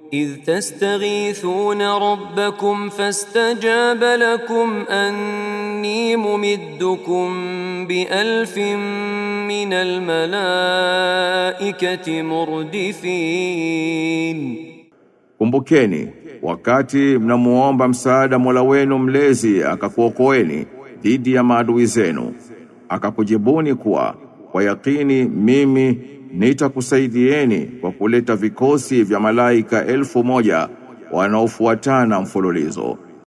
إذ تستغيثون ربكم فاستجاب لكم أني ممدكم بألف من الملائكة مردفين Kumbukeni wakati mnamuomba msaada Mola wenu mlezi akakuokoeni dhidi ya maadui zenu akakujibuni kuwa kwa yakini mimi nitakusaidieni kwa kuleta vikosi vya malaika elfu moja wanaofuatana mfululizo